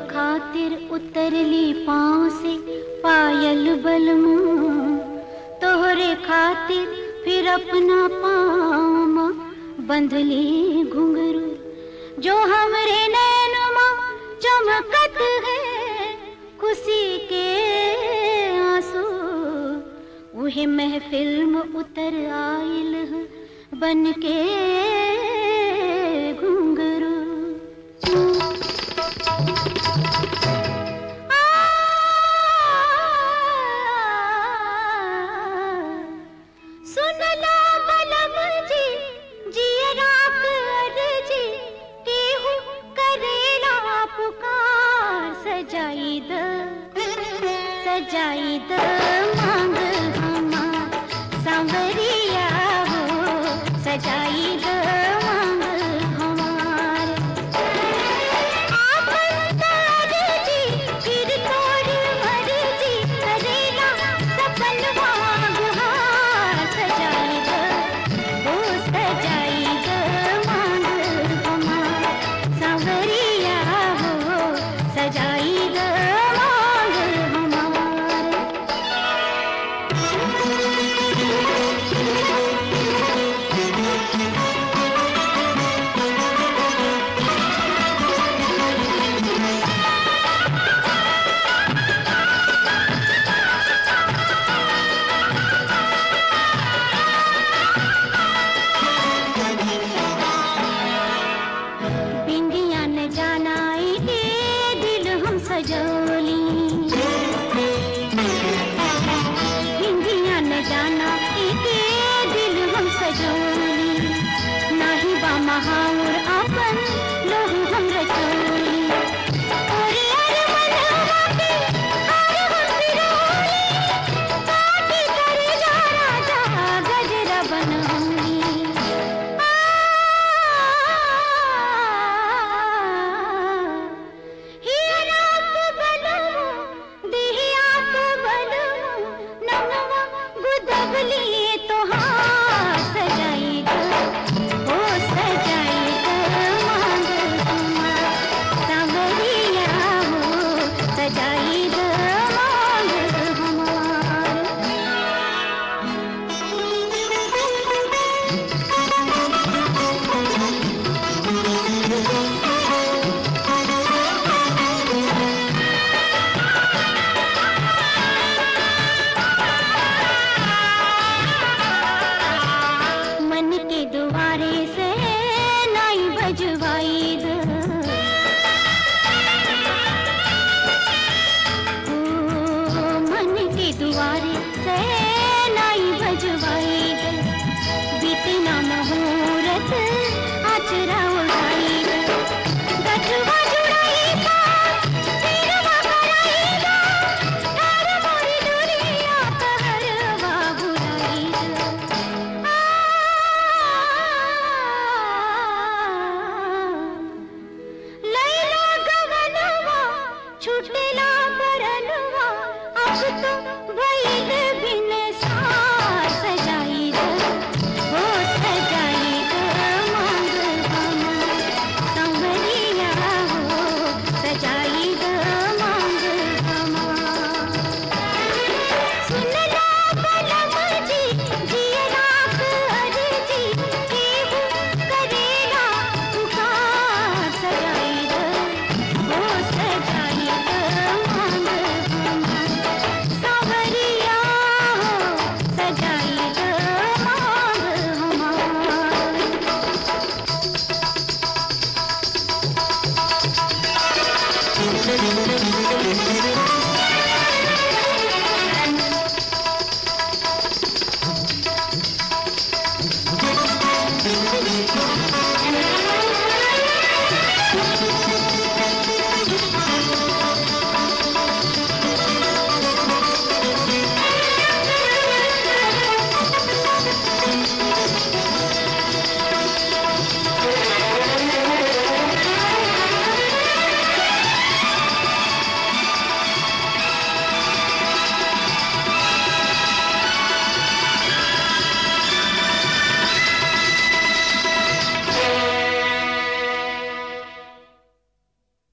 खातिर उतरली पाँव से पायल बलमू तोहरे खातिर फिर अपना पाँव बंधली घुंघरू जो हमरे नैनमा चमकत है खुशी के आंसू वही महफिल में उतर आइल है बन के घुंघरू सुनला बलम जी जियरा कर जी केहू करेला पुकार सजाई द सजाई द मांग हमार सांवरिया हो सजाई द मांग हमार आपन तार जी फिर तोड़ मर जी करेला सपन गुहार सजाई द ओ सजाई द मांग हमार सांवरिया हो सजाई द मांग हमार बिंदिया न जानाई के दिल हम सजोली बिंदिया न जानाई के दिल हम सजोली नाही बा महाउर आपन लोहू हम रचोली ओरे अरे मनवा के हार हम पिरोली काटी करे जा राजा गजरा बनौली सजाई द मांग हमार मन के दुआरे से नाई बजवाई द ओ, मन के दुआरे से नाई बजवाई द बीतना मुहूर्त आचरा उड़ाई द गठवा जुड़ाई का सिरवा कराई द हर मोरी दुनिया कहरवा बुराई द लैला गगनवा छूटे